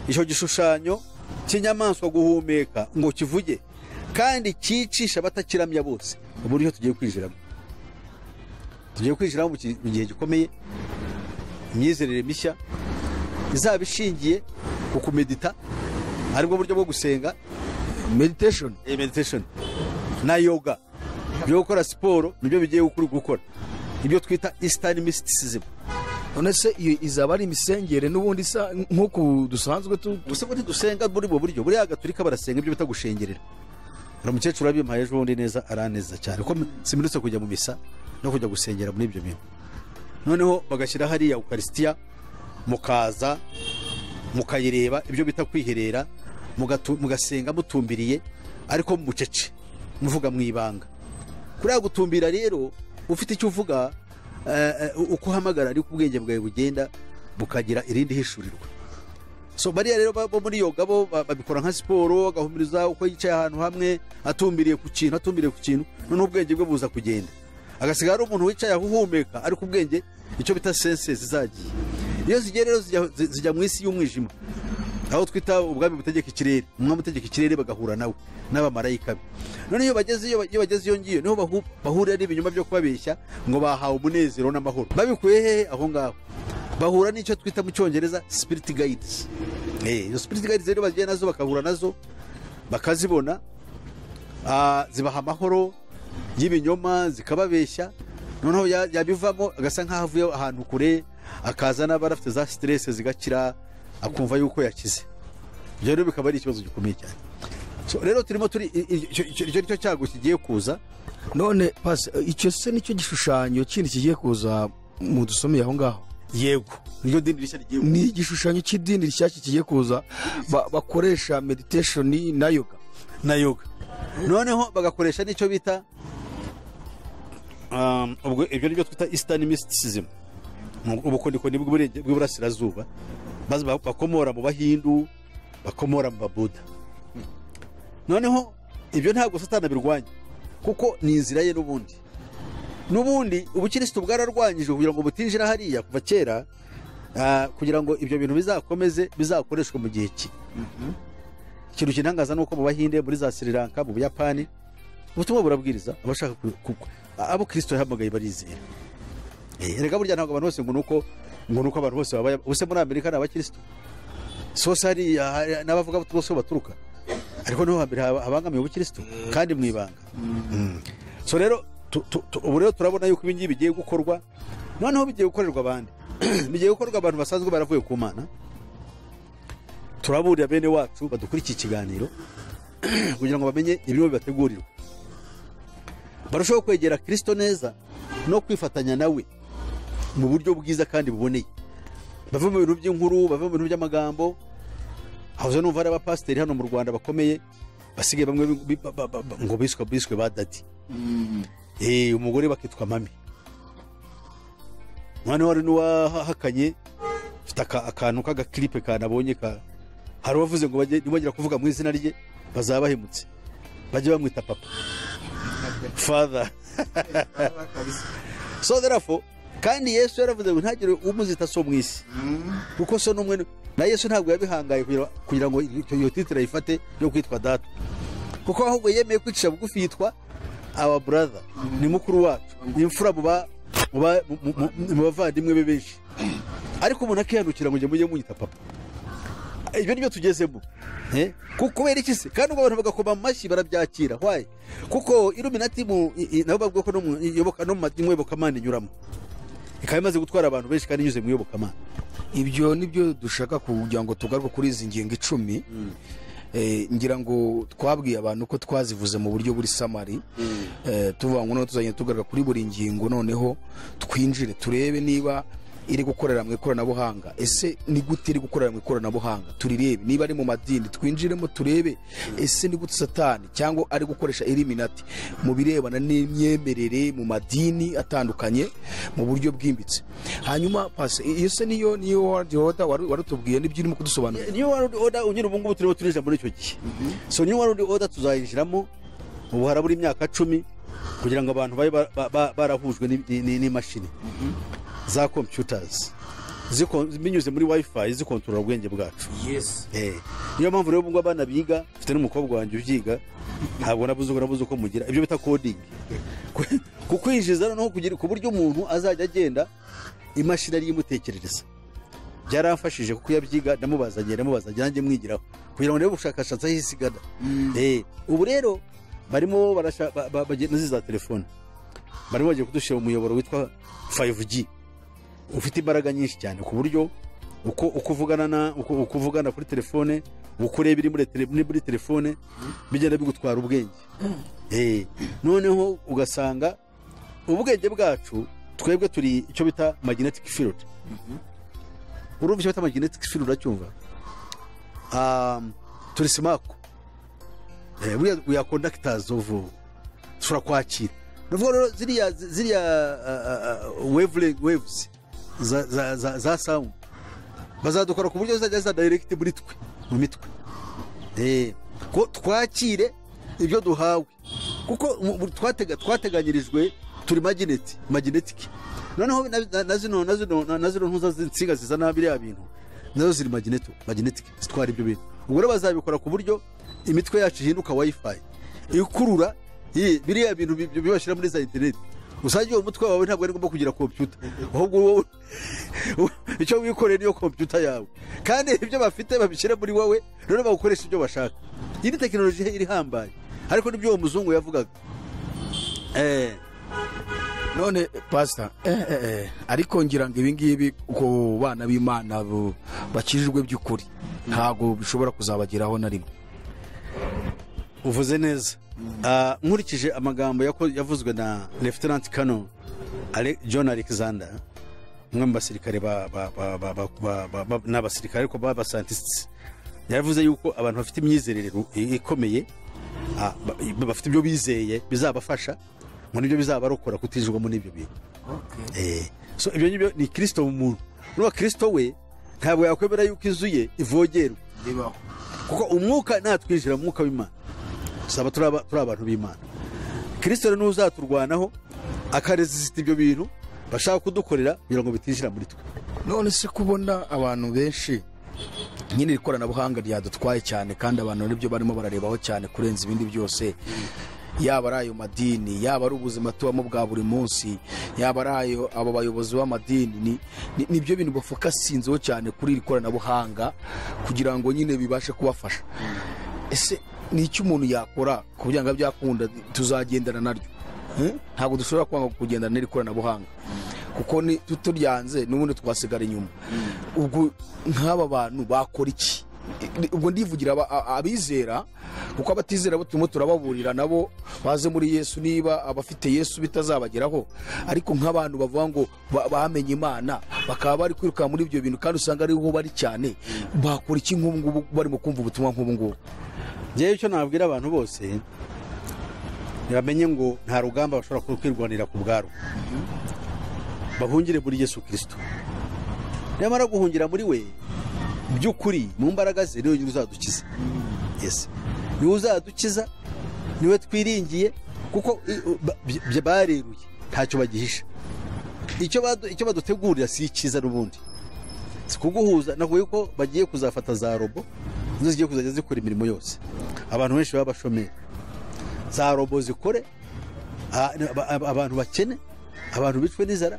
icyo gishushanyo cy'inyamaswa guhumeka ngo kivuge kandi cyicisha abatakiramya bose uburyo tugiye kwinjiramo tugiye kwinjiramo mu ki- mu gihe gikomeye imyizerere mishya izaba ishingiye ku kumedita aribwo buryo bwo gusenga meditation iyi meditation na yoga byo gukora siporo nibyo bigiye gukuru gukora ibyo twita eastern mysticism none se iyo izaba ari imisengere n'ubundi isa nk'uku dusanzwe tu gusa ubundi dusenga muri ubwo buryo buriya agaturika barasenga ibyo bita gushengerera hari umukecuru wabimpaye ejo bundi neza araneza cyane ko simurutse kujya mu misa no kujya gusengera muri ibyo bintu noneho bagashyira hariya ukarisitiya mukaza mukayireba ibyo bita kwiherera mugatu- mugasenga mutumbiriye ariko mucece muvuga mu ibanga kuriya gutumbira rero ufite icyo uvuga eh, eh, uko uhamagara ariko ubwenge bwawe bugenda bukagira irindi hishurirwa so bariya rero bo muri yoga bo ba- babikora nka siporo agahumiriza uko yicaye ahantu hamwe atumbiriye ku kintu atumbiriye ku kintu noneho ubwenge bwe buza kugenda agasigara ari umuntu wicaye aho uhumeka ariko ubwenge icyo bita sense zizagiye iyo zigiye rero zijya- zi- zijya mu isi y'umwijima aho twita ubwami butegeka ikirere umwami utegeka ikirere bagahura nawe n'abamarayika be none iyo bageze iyo iyo bageze iyo ngiyo niho bahu- bahurira n'ibinyoma byo kubabeshya ngo bahawe umunezero n'amahoro babikuye hehe aho ngaho bahura n'icyo twita mu cyongereza spirit guides Eh, izo spirit guides rero bagiye nazo bakahura nazo bakazibona Ah, zibaha amahoro y'ibinyoma zikababeshya noneho ya- yabivamo agasa nk'aho avuye ahantu kure akaza n'abari afite za siterese zigakira akumva yuko yakize ibyo rero bikaba ari ikibazo gikomeye cyane So, rero turimo turi i- i- icyo icyo- icyo nicyo cyago kigiye kuza none pasi icyo se nicyo gishushanyo kindi kigiye kuza mu dusomeye aho ngaho yego niryo dini rishya rigiye kuza. ni igishushanyo cy'idini rishyashya kigiye kuza ba- bakoresha meditation na yoga na yoga noneho bagakoresha n'icyo bita um, ubwo ibyo nibyo twita eastern mysticism Ni ubukorikori bw'Iburenge- bw'iburasirazuba maze ba- bakomora mu bahindu bakomora mu babuda noneho ibyo ntabwo satana birwanya kuko ni inzira ye n'ubundi n'ubundi ubukirisitu bwararwanyije kugira ngo butinjira hariya kuva kera ah, kugira ngo ibyo bintu bizakomeze bizakoreshwe mu gihe ki ikintu kinangaza ni uko mu bahinde muri za sri lanka mu buyapani ubutumwa burabwiriza abashaka ku- ku- abo kirisito yahamagaye barizera Eh, erega burya ntabwo abantu bose ngo nuko ngo nuko abantu bose babaye ubuse muri amerika ni abakirisito si hose hariya hari- n'abavuga bose aho baturuka ariko niho hambere haba- habangamiye ubukirisito kandi mu ibanga Mm. so rero tu- tu- tu- ubu rero turabona yuko ibingibi bigiye gukorwa noneho bigiye gukorerwa abandi bigiye gukorwa abantu basanzwe baravuye ku mana turaburira bene wacu badukurikiye ikiganiro kugira ngo bamenye ibirimo bibategurirwa barushaho kwegera kirisito neza no kwifatanya nawe mu buryo bwiza kandi buboneye bave mu bintu by'inkuru bave mu bintu by'amagambo habuze numva hari abapasiteri hano mu rwanda bakomeye basigaye bamwe bi- ba- ba- ba- ngo biswe biswe ba dadi Eh, umugore bakitwa mami noneho hari n'uwahakanye mfite aka- akantu k'agakiripe kanabonye ka hari uwavuze ngo bajye nibongera kuvuga mu izina rye bazaba bahemutse bajye bamwita papa father so therefore kandi yesu yaravuze ngo ntagire umuzita so mu isi kuko so n'umwe ni- na yesu ntabwo yabihangaye kugira- kugira ngo icyo- iyo titire ayifate yo kwitwa data kuko ahubwo yemeye kwicisha bugufi yitwa awa brother ni mukuru wacu ni imfura mu ba- mu ba- mu- mu- mu bavandimwe be benshi ariko umuntu akihanukira ngo njye mujye munyita papa ibyo nibyo tugezemo Eh? Ku- kubera iki se kandi ubwo abantu bagakoma mu mashyi barabyakira waye kuko iluminati mu i- i- nabo bavuga ko no mu iyoboka- no mu ma- mu iyobokamana inyuramo ikaba imaze gutwara abantu benshi kandi inyuze mu iyobokamana ibyo nibyo dushaka kugira ngo tugaruke kuri izi ngingo icumi Eh, ngira ngo twabwiye abantu ko twazivuze mu buryo buri samari Eh, tuvuga ngo noneho tuzagenda tugaruka kuri buri ngingo noneho twinjire turebe niba iri gukorera mu ikoranabuhanga ese ni gute iri gukorera mu ikoranabuhanga turirebe niba ari mu madini twinjiremo turebe ese ni gute satani cyangwa ari gukoresha eliminati mu birebana n'imyemerere mu madini atandukanye mu buryo bwimbitse hanyuma pasi iyo se niyo niyo wadi oda wari warutubwiye n'ibyo urimo kudusobanurira niyo wari oda unyura ubu ngubu turimo turinjira muri icyo gihe so niyo wari oda tuzayinjiramo ubu harabura imyaka cumi kugira ngo abantu babe ba- ba- ba- barahujwe ni- ni- ni- n'imashini za computers ziko- binyuze muri wifi zikontorora ubwenge bwacu yesi Eh, niyo mpamvu rero ubwo abana biga mfite n'umukobwa wanjye ubyiga ntabwo nabuze uko nabuze uko mugira ibyo bita coding Ku- ku kwinjiza noneho kugira ku buryo umuntu azajya agenda imashini ariyo imutekerereza byaramfashije kuko iyo abyiga ndamubaza ngiye ndamubaza ngira nanjye mwigiraho kugira ngo ndebe ubushakashatsi aho isi igana Eh, ubu rero barimo barasha- ba- ba- bagenda ziza telefone barimo bagiye kudushyira mu muyoboro witwa 5G ufite imbaraga nyinshi cyane ku buryo uko uko uvugana na uko uko uvugana kuri telefone uko ureba iri muri tele- muri telefone bigenda bigutwara ubwenge Eh, noneho ugasanga ubwenge bwacu twebwe turi icyo bita magnetic field urumva icyo bita magnetic field uracyumva Um, turi simako Eh, we are- we are conductors of dushobora kwakira ni ukuvuga rero ziriya ziriya ah, ah, ah, wavele- waves za- za- za- za sound bazadukora ku buryo zizajya zadayirekiti muri twe mu mitwe Eh, ko twakire ibyo duhawe kuko mu- mu- twatega- twateganyirijwe turi magineti maginetiki noneho na- na- na zino na zino na- na zino ntuza z'insinga zizana biriya bintu nazo ziri magineto maginetiki zitwara ibyo bintu ubwo rero bazabikora ku buryo imitwe yacu ihinduka wifi ikurura iyi- biriya bintu bi- bi- bibashyira muri za interineti usanga uwo mutwe wawe ntabwo ari ngombwa kugira kompiyuta ahubwo wowe icyo wikoreye niyo kompiyuta yawe kandi ibyo bafite babishyira muri wowe noneho bawukoresha ibyo bashaka iyi ni tekinoloji irihambaye ariko nibyo uwo muzungu yavugaga Eh, none pasita eh, eh, eh, ariko ngira ngo ibingibi ku bana b'imana bo- bakijijwe by'ukuri ntabwo bishobora kuzabageraho na rimwe uvuze neza Ah, nkurikije amagambo yako- yavuzwe na lieutenant colonel Ale- john alexander umwe mu basirikare ba- ba- ba- ba- ba- ba- ba- ba- ni abasirikare ariko b'abasantisi yavuze yuko abantu bafite imyizerere ru- i- ikomeye ah, ba- i- bafite ibyo bizeye bizabafasha ngo nibyo bizabarokora kutijwamo n'ibyo bintu Eh, so ibyo ngibyo ni kirisito mu muntu n'uwa kirisito we ntabwo yakwemera yuko inzu ye ivogerwa kuko umwuka natwinjira mu mwuka w'imana tusaba turi aba- turi abantu b'imana kirisito rero niwe uzaturwanaho akaresisita ibyo bintu bashaka kudukorera kugira ngo bitinjira muri twe none se kubona abantu benshi nyine iri koranabuhanga ryadutwaye cyane kandi abantu nibyo barimo bararebaho cyane kurenza ibindi byose yaba ari ayo madini yaba ari ubuzima tubamo bwa buri munsi yaba ari ayo abo bayobozi b'amadini ni- ni- nibyo bintu bafokasinzeho cyane kuri iri koranabuhanga kugira ngo nyine bibashe kubafasha ese ni iki umuntu yakora ku byango byakunda tuzagendana naryo Eh? ntabwo dushobora kwanga kugendana n'iri koranabuhanga kuko ni tuturyanze n'ubundi twasigara inyuma ubwo nk'aba bantu bakora iki I- ubwo ndivugira aba- a- abizera kuko abatizera bo turimo turababurira nabo baze muri yesu niba abafite yesu bitazabageraho ariko nk'abantu bavuga ngo ba- bamenye imana bakaba bari kwiruka muri ibyo bintu kandi usanga ariho bari cyane bakora iki nk'ubu ngubu barimo kumva ubutumwa nk'ubu ngubu ngewe icyo nabwira abantu bose bamenye ngo nta rugamba bashobora kwirwanira ku bwabo bahungire muri yesu kirisito nyamara guhungira muri we by'ukuri mu mbaraga ze niwe nyine uzadukiza Yes. niwe uzadukiza niwe twiringiye kuko i- ba- by- bareruye ntacyo bagihisha icyo badu- icyo badutegurira si icyiza n'ubundi si kuguhuza ntabwo yuko bagiye kuzafata za robo nizo zigiye kuzajya zikora imirimo yose abantu benshi baba bashomeri za robo zikore a- aba- aba- abantu bakene abantu bicwe n'inzara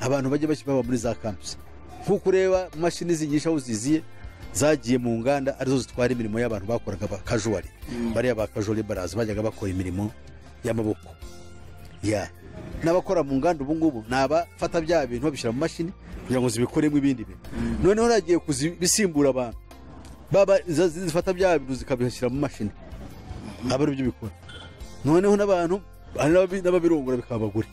abantu bajya baki- baba muri za kampusi nk'uko ureba imashini zigisha aho ziziye zagiye mu nganda arizo zitwara imirimo y'abantu bakoraga ba kajuwari bariya ba kajuwari baraza bajyaga bakora imirimo y'amaboko ya n'abakora mu nganda ubu ngubu ni abafata bya bintu babishyira mu mashini kugira ngo zibikoremo ibindi bintu noneho nagiye kuzibisimbura abantu baba za- zifata bya bintu zikabishyira mu mashini aba aribyo bikora noneho n'abantu hari n'ababi- n'ababirongora bikaba abagore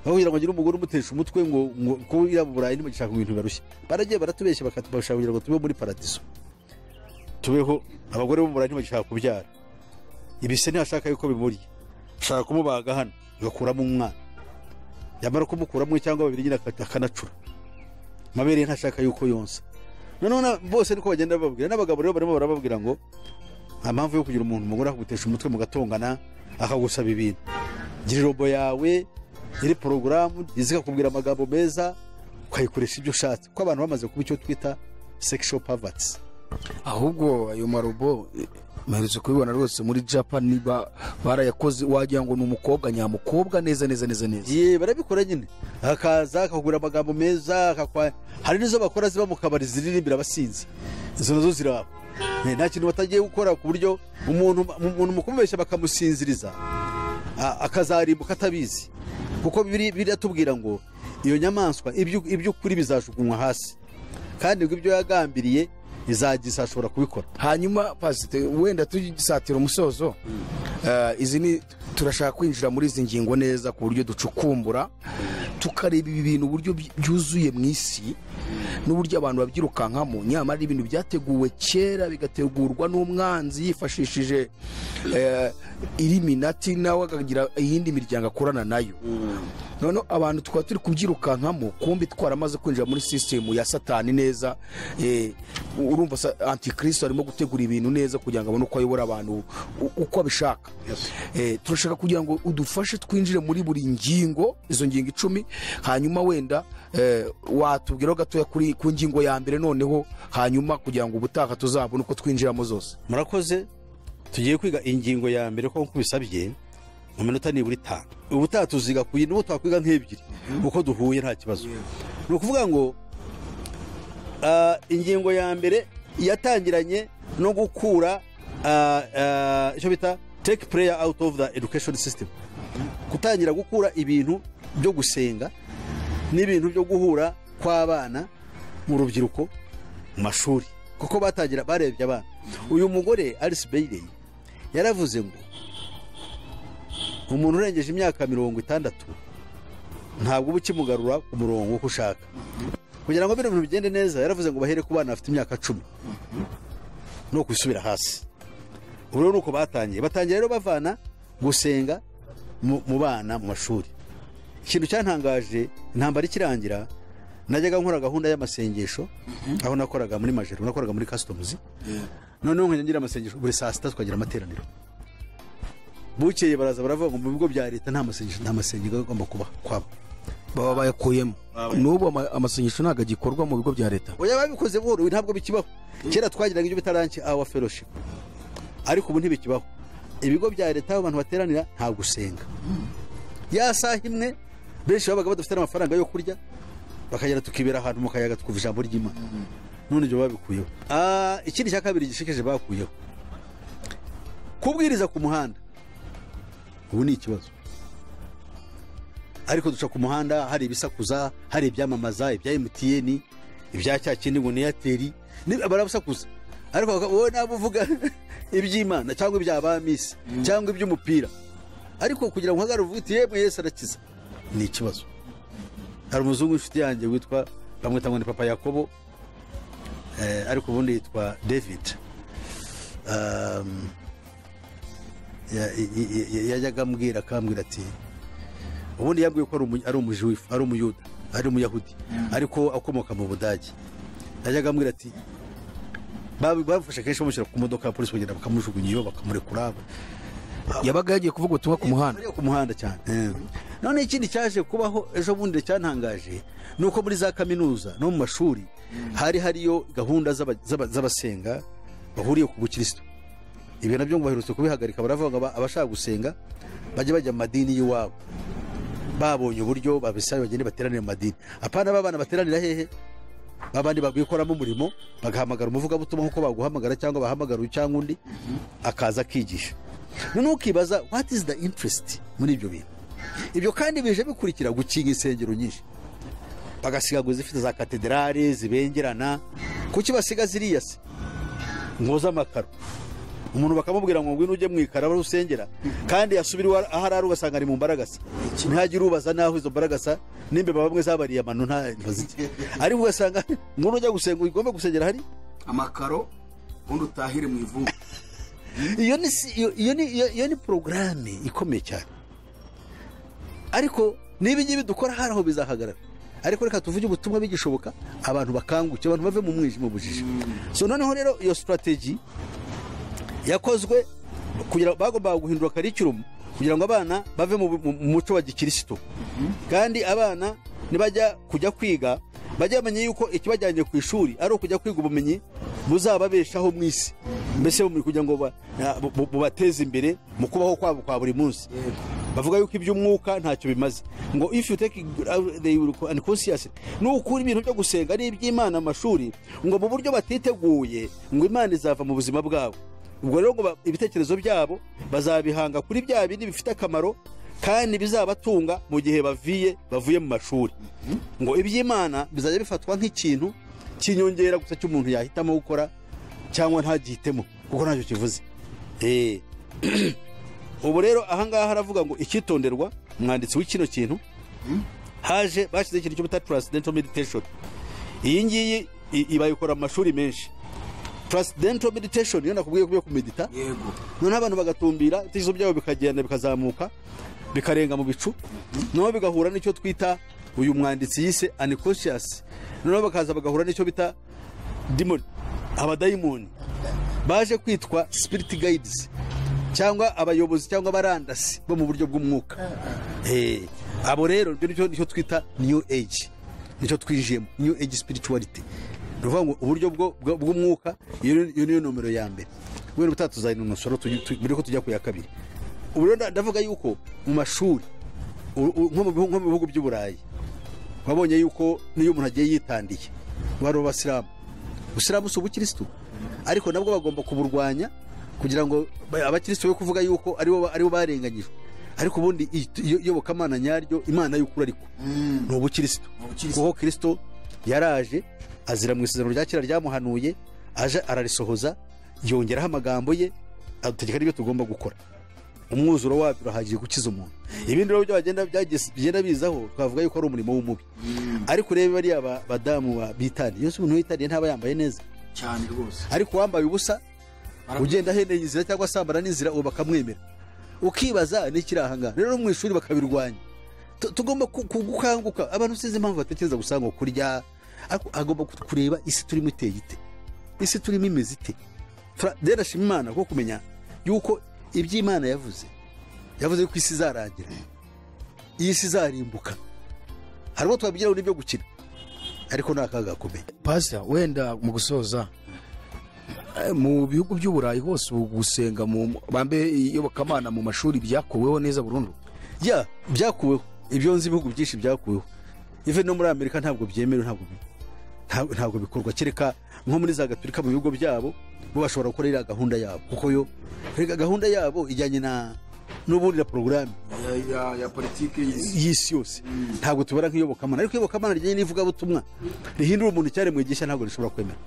aho kugira ngo agire umugore umutesha umutwe ngo ngo kuko iriya mu burayi ntimugishaka ibintu bibarushya baragiye baratubeshya bakatubashaka kugira ngo tube muri paradiso tubeho abagore bo mu burayi ntibagishaka kubyara ibise ntihashaka yuko bimurya ashaka kumubaga hano agakuramo umwana yamara kumukuramo cyangwa babiri nyine akata- akanacura amabere ye ntashaka yuko yonsa noneho na- bose niko bagenda bababwira n'abagabo rero barimo barababwira ngo nta mpamvu yo kugira umuntu umugore akagutesha umutwe mugatongana akagusaba ibintu gira irobo yawe iri porogaramu izikakubwira amagambo meza ukayikoresha ibyo ushatse kuko abantu bamaze kuba icyo twita sexual poverty ahubwo ayo marobo eh, mperutse kubibona rwose muri japan ba- barayakoze wagira ngo ni umukobwa nyamukobwa neza neza neza neza ye barabikora nyine akaza akakubwira amagambo meza akakwa hari n'izo bakora ziba mu kabari ziririmbira abasinzi izo nazo ziraba Eh, nta kintu batagiye gukora ku buryo umuntu umuntu mu kumubeshya bakamusinziriza a- akazarimbuka atabizi kuko biri- biratubwira ngo iyo nyamaswa ibyo iby'ukuri bizajugunywa hasi kandi ngo ibyo yagambiriye izagiza ashobora kubikora hanyuma pasite wenda tugisatira umusozo Eh, izi ni turashaka kwinjira muri izi ngingo neza ku buryo ducukumbura tukareba ibi bintu uburyo by- byuzuye mu isi n'uburyo abantu babyirukankamo nyamara ari ibintu byateguwe kera bigategurwa n'umwanzi yifashishije eh, iriminati nawe akagira iyindi miryango akorana nayo noneho abantu tukaba turi kubyirukankamo kumbi twaramaze kwinjira muri sisitemu ya satani neza eh, urumva sa- antikristo arimo gutegura ibintu neza kugira ngo abone uko ayobora abantu u- uko abishaka Eh, turashaka kugira ngo udufashe twinjire muri buri ngingo izo ngingo icumi hanyuma wenda eh, watubwiraho gatoya kuri ku ngingo ya mbere noneho hanyuma kugira ngo ubutaha tuzabone uko twinjiramo zose murakoze tugiye kwiga ingingo ya mbere ko nkubisabye mu minota nibura itanu ubutaha tuziga ku yindi ubu twakwiga nk'ebyiri uko duhuye nta kibazo ni ukuvuga ngo ah, ingingo ya mbere yatangiranye no gukura ah, ah, icyo bita take prayer out of the education system gutangira gukura ibintu byo gusenga n'ibintu byo guhura kw'abana mu rubyiruko mu mashuri kuko batangira barebye abana uyu mugore alice bailey yaravuze ngo umuntu urengeje imyaka mirongo itandatu ntabwo uba ukimugarura ku murongo uko ushaka kugira ngo bino bintu bigende neza yaravuze ngo bahere ku bana bafite imyaka cumi ni ukwisubira hasi ubu rero ni uko batangiye batangiye rero bavana gusenga mu mu bana mu mashuri ikintu cyantangaje intambara ikirangira najyaga nkora gahunda y'amasengesho aho nakoraga muri majero nakoraga muri kasitomuzi noneho nkajya ngira amasengesho buri saa sita tukagira amateraniro bukeye baraza baravuga ngo mu bigo bya leta nta masengesho nta masengesho agomba kuba kwaba baba bayakuyemo n'ubu ama- amasengesho ntabwo agikorwa mu bigo bya leta oya babikoze buhoro ubu ntabwo bikibaho kera twagiraga ibyo bita ranki awa fellowship ariko ubu ntibikibaho ibigo bya leta aho abantu bateranira nta gusenga ya saha imwe benshi babaga badafite n'amafaranga yo kurya bakagera tukibera ahantu mu kayaga twumva ijambo ry'imana none ibyo babikuyeho Ah, ikindi cya kabiri gishekeje bakuyeho kubwiriza ku muhanda ubu ni ikibazo ariko duca ku muhanda hari ibisakuza hari ibyamamaza ibya emutiyeni ibya cya kindi ngo ni eyateri ni- barabusakuza ariko baka- wowe naba uvuga iby'imana cyangwa ibya ba misi cyangwa iby'umupira ariko kugira ngo uhagarare uvuga uti yemwe yesu arakiza ni ikibazo hari umuzungu w'inshuti yanjye witwa bamwita ngo ni papa yakobo eh, ariko ubundi yitwa david Um, ya- ya- ya- yajyaga ambwira akambwira ati ubundi yabwiye ko ari umu- ari umujuwifu ari umuyuda ari umuyahudi ariko akomoka mu budage yajyaga ambwira ati babi- bamufashe kenshi bamushyira ku modoka ya polisi kugenda bakamujugunya iyo bakamurekura yabaga yagiye kuvuga ubutumwa ku muhanda bariya ku muhanda cyane none ikindi cyaje kubaho ejo bundi cyantangaje ni uko muri za kaminuza no mu mashuri hari hariyo gahunda z'aba- z'aba- z'abasenga bahuriye ku bukirisitu ibyo nabyo ngo baherutse kubihagarika baravuga ngo aba- abashaka gusenga bajye bajya mu madini y'iwabo babonye uburyo babisabe bagende bateranire mu madini apana babana bateranira hehe babandi babwikoramo umurimo bagahamagara umuvugabutumwa nk'uko baguhamagara cyangwa bahamagara uyu cyangwa undi akaza akigisha noneho ukibaza what is the interest muri ibyo bintu ibyo kandi bije bikurikira gukinga insengero nyinshi bagasigaguza izifite za katederale zibengerana kuki basiga ziriya se ngo z'amakaro umuntu bakamubwira ngo ngwino ujye mu ikaro aho usengera kandi yasubira iwe aho ari ari ugasanga ari mu mbaragasa ntihagire ubaza n'aho izo mbaragasa n'imbeba bamwe zabariye amano nta baziki ariko ugasanga ngwino ujya gusenga ugomba gusengera hari amakaro ubundi utahire mu ivumbi iyo ni si- iyo- iyo ni iyo- iyo ni porogaramu ikomeye cyane ariko n'ibi ngibi dukora hari aho bizahagarara ariko reka tuvuge ubutumwa bigishoboka abantu bakanguke abantu bave mu mwijima ubujiji so noneho rero iyo sitrategi yakozwe kugira bagombaga guhindura karikiramu kugira ngo abana bave mu mu- mu muco wa gikirisitu kandi abana nibajya kujya kwiga bajye bamenya yuko ikibajyanye ku ishuri ari ukujya kwiga ubumenyi buzababeshaho mu isi mbese mu- kugira ngo ba- na- bu- bu- bubateze imbere mu kubaho kwabo kwa buri munsi bavuga yuko iby'umwuka ntacyo bimaze ngo if you take uh, they will and conscious nukura ibintu byo gusenga n'iby'imana amashuri ngo mu buryo batiteguye ngo imana izava mu buzima bwabo ubwo rero ngo ba- ibitekerezo byabo bazabihanga kuri bya bindi bifite akamaro kandi bizabatunga mu gihe baviye bavuye mu mashuri ngo iby'imana bizajya bifatwa nk'ikintu cy'inyongera gusa cy'umuntu yahitamo gukora cyangwa ntagihitemo kuko ntacyo kivuze Eh. ubu rero ahangaha haravuga ngo ikitonderwa umwanditsi w'ikino kintu haje bashyize ikintu cy'ubuta transcendental meditation iyi ngiyi i- i- bayikora mu mashuri menshi transcendental meditation iyo nakubwiye ko yo kumedita yego noneho abantu bagatumbira ibitekerezo byabo bikagenda bikazamuka bikarenga mu bicu noneho bigahura n'icyo twita uyu mwanditsi yise unconscious noneho bakaza bagahura n'icyo bita demon abadayimoni baje kwitwa spirit guides cyangwa abayobozi cyangwa abarandasi bo mu buryo bw'umwuka Eh, abo rero ibyo nicyo nicyo twita new age nicyo twinjiyemo new age spirituality ni ukuvuga ngo uburyo bwo- bwo- bw'umwuka iyo ni- iyo niyo nomero ya mbere wenda ubutaha tuzahina umusoro tugi- tu- mbere ko tujya ku ya kabiri ubu rero nda- ndavuga yuko mu mashuri u- u- nko mu bihugu- nko mu bihugu by'uburayi wabonye yuko n'iyo umuntu agiye yitandiye bari abasilamu usilamu si ubukirisitu ariko nabwo bagomba kuburwanya kugira ngo ba- abakirisitu be kuvuga yuko aribo aribo barenganyijwe ariko ubundi i- iyo- iyobokamana nyaryo imana y'ukuri ariko ni ubukirisitu ubukirisitu. kuko kirisito yaraje azira mu isezerano rya kera ryamuhanuye aje ararisohoza yongeraho amagambo ye adutegeka n'ibyo tugomba gukora umwuzuro wabyo urahagije gukiza umuntu ibindi rero byo bagenda byagis- bigenda bizaho twavuga yuko ari umurimo w'umubi ariko urebe bariya ba- badamu ba- bitaniye yose umuntu witaniye ntaba yambaye neza cyane rwose ariko uwambaye ubusa Baramu- ugenda aheneye inzira cyangwa asambana n'inzira ubu bakamwemera ukibaza n'ikiri ahangaha rero no mu ishuri bakabirwanya Tu- tugomba ku- ku- gukanguka abantu sinzi impamvu batekereza gusa ngo kurya ariko agomba ku- kureba isi turimo iteye ite isi turimo imeze ite Fra- rero ashima imana kuko kumenya yuko iby'imana yavuze yavuze yuko isi izarangira iyi si izarimbuka hari uwo twabigiraho n'ibyo gukina ariko ni akaga gakomeye pasita wenda mu gusoza eh, mu bihugu by'uburayi hose ubu gusenga mu bambe iyobokamana mu mashuri byakuweho neza burundu ya byakuweho ibyo nzi ibihugu byinshi byakuweho ive no muri amerika ntabwo byemewe ntabwo bi- nta- ntabwo bikorwa kereka nko muri za gaturika mu bigo byabo bo bashobora gukora iriya gahunda yabo kuko yo reka gahunda yabo ijyanye na n'ubundi na porogaramu Ya- ya- ya politiki y'isi y'isi yose ntabwo tubara nk'iyobokamana ariko iyobokamana rijyanye n'ivugabutumwa rihindura umuntu icyaremwigisha ntabwo rishobora kwemera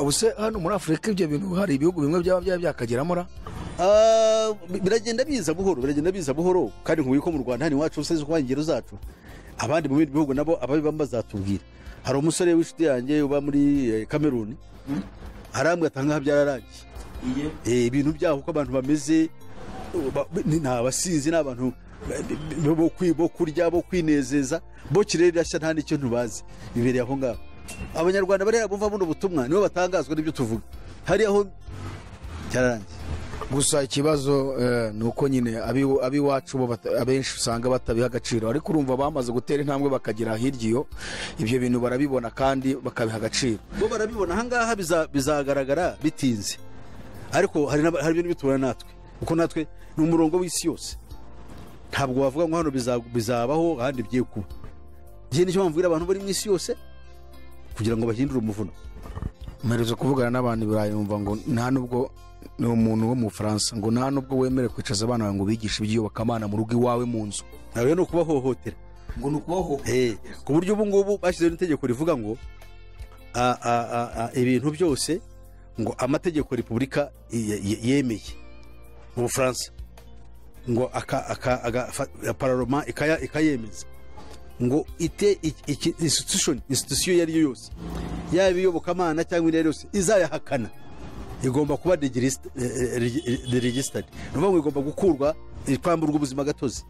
ubuse hano muri afurika ibyo bintu hari ibihugu bimwe byaba byaba byakageramo ra Ah, bi- biragenda biza buhoro biragenda biza buhoro kandi nkubwiye ko mu rwanda hano iwacu useze kuba ingero zacu abandi mu bindi bihugu nabo ababibamo bazatubwira hari umusore w'inshuti yanjye uba muri eh, kameruni arambwira ati ahangaha byararangiye iye Eh, ibintu byaho uko abantu bameze ba- ni ni abasinzi ni abantu ba- bi- bi- bo kwi- bo kurya bo kwinezeza bo kirere irashya nta n'icyo ntubazi bibereye aho ngaho abanyarwanda bariya bumva buno butumwa nibo batangazwa n'ibyo tuvuga hariya ho cyararangiye gusa ikibazo eh, ni uko nyine abi- ab'iwacu bo bata- abenshi usanga batabiha agaciro ariko urumva bamaze gutera intambwe bakagera hirya iyo ibyo bintu barabibona kandi bakabiha agaciro bo barabibona ahangaha biza- bizagaragara bitinze ariko hari n'aba- hari ibintu bitubona natwe kuko natwe ni umurongo w'isi yose ntabwo wavuga ngo hano biza- bizabaho ahandi bigiye kuba njye nicyo mpamvu mbwira abantu bari mu isi yose kugira ngo bahindure umuvuno mpereza kuvugana n'abantu birayumva ngo nta nubwo ni umuntu wo mu bufaransa ngo nta nubwo wemerewe kwicaza abana bawe ngo bigishe iby'iyobokamana mu rugo iwawe mu nzu nawe ni ukubahohotera ngo ni ukubahohotera Eh, ku buryo ubu ngubu bashyizeho n'itegeko rivuga ngo a- a- a- a- ibintu byose ngo amategeko repubulika ye- ye- yemeye mu bufaransa ngo aka- aka- aga- fa- pararoma ikaya- ikayemeza ngo ite iki- iki- institution institution iyo ari yo yose yaba iyobokamana cyangwa indi iyo ari yo yose izayahakana igomba kuba degirisita deregisitadi ni ukuvuga ngo igomba gukurwa kwamburwa ubuzima gatozi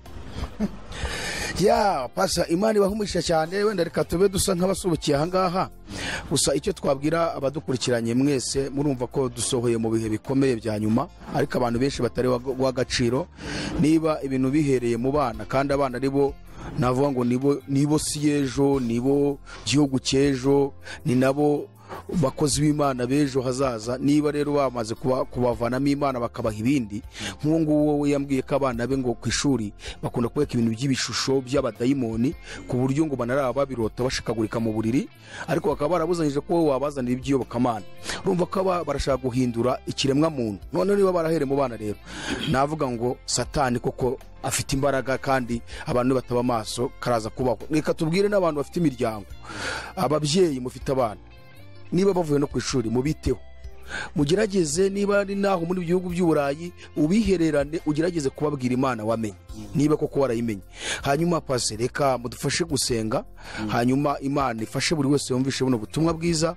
ya pasha imana ibahumurisha cyane wenda reka tube dusa nk'abasubukiye ahangaha gusa icyo twabwira abadukurikiranye mwese murumva ko dusohoye mu bihe bikomeye bya nyuma ariko abantu benshi batari w'agaciro niba ibintu bihereye mu bana kandi abana ari bo navuga ngo nibo nibo si y'ejo nibo gihugu cy'ejo ni nabo bakozi b'imana b'ejo hazaza niba rero bamaze kuba- kubavanamo imana bakabaha ibindi nk'uwo nguwo we yambwiye ko abana be ngo ku ishuri bakunda kubeka ibintu by'ibishusho by'abadayimoni ku buryo ngo banaraba babirota bashikagurika mu buriri ariko bakaba barabuzanyije ko wowe wabazanira iby'iyobokamana urumva ko aba barashaka guhindura ikiremwa muntu noneho niba barahere mu bana rero navuga ngo satani koko afite imbaraga kandi abantu bataba amaso karaza kubaho reka tubwire n'abantu bafite imiryango ababyeyi mufite abana niba bavuye no ku ishuri mubiteho mugerageze niba ari naho muri bihugu by'uburayi ubihererane ugerageze kubabwira imana wamenye niba koko warayimenye hanyuma pase reka mudufashe gusenga hanyuma imana ifashe buri wese yumvishe buno butumwa bwiza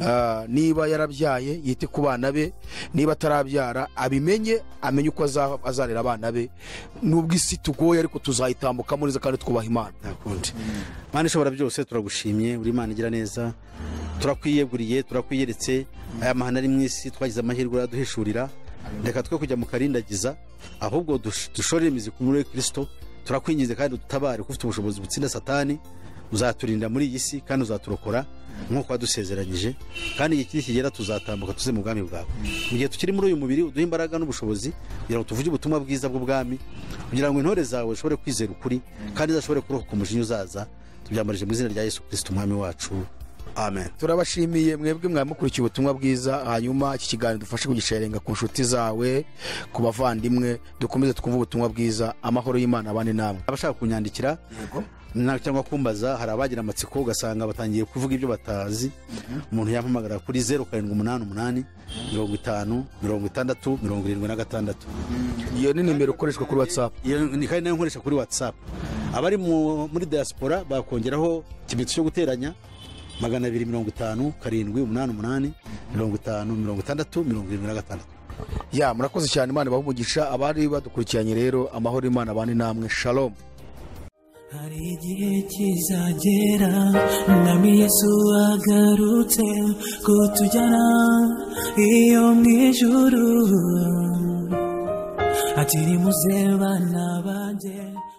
Ah, niba yarabyaye yite ku bana be niba atarabyara abimenye amenye uko aza- azarera abana be nubwo isi tugoye ariko tuzayitambukamo neza kandi twubaha imana ntakundi mana ishobora byose turagushimye uri imana igira neza turakwiyeguriye turakwiyeretse aya mahano ari mu isi twagize amahirwe uraduhishurira reka twe kujya mu karindagiza ahubwo dush- dushore imizi ku muri kirisito turakwinginze kandi udutabare kuko ufite ubushobozi butsinda satani uzaturinda muri iyi si kandi uzaturokora nk'uko wadusezeranyije kandi igihe kiri kigera tuzatambuka tuze mu bwami bwawe mu gihe tukiri muri uyu mubiri uduhe imbaraga n'ubushobozi kugira ngo tuvuge ubutumwa bwiza bw'ubwami kugira ngo intore zawe zishobore kwizera ukuri kandi zashobore kurokoka umujinya uzaza tubyambarije mu izina rya yesu kirisita umwami wacu amen turabashimiye mwebwe mwamukurikiye ubutumwa bwiza hanyuma iki kiganiro dufashe kugisharinga ku nshuti zawe ku bavandimwe dukomeze twumve ubutumwa bwiza amahoro y'imana abane namwe abashaka kunyandikira yego na- cyangwa kumbaza hari abagira amatsiko ugasanga batangiye kuvuga ibyo batazi umuntu yampamagara kuri zeru karindwi umunani umunani mirongo itanu mirongo itandatu mirongo irindwi na gatandatu iyo ni nimero ikoreshwa kuri whatsapp iyo ni kandi nayo nkoresha kuri whatsapp abari mu- muri diaspora bakongeraho ikimenyetso cyo guteranya magana abiri mirongo itanu karindwi umunani umunani mirongo itanu mirongo itandatu mirongo irindwi na gatandatu ya murakoze cyane imana ibahe umugisha abari badukurikiranye rero amahoro y'imana abane namwe shalom hari igihe kizagera umwami yesu agarutse kutujyana iyo mu ijuru ati nimuze bana banjye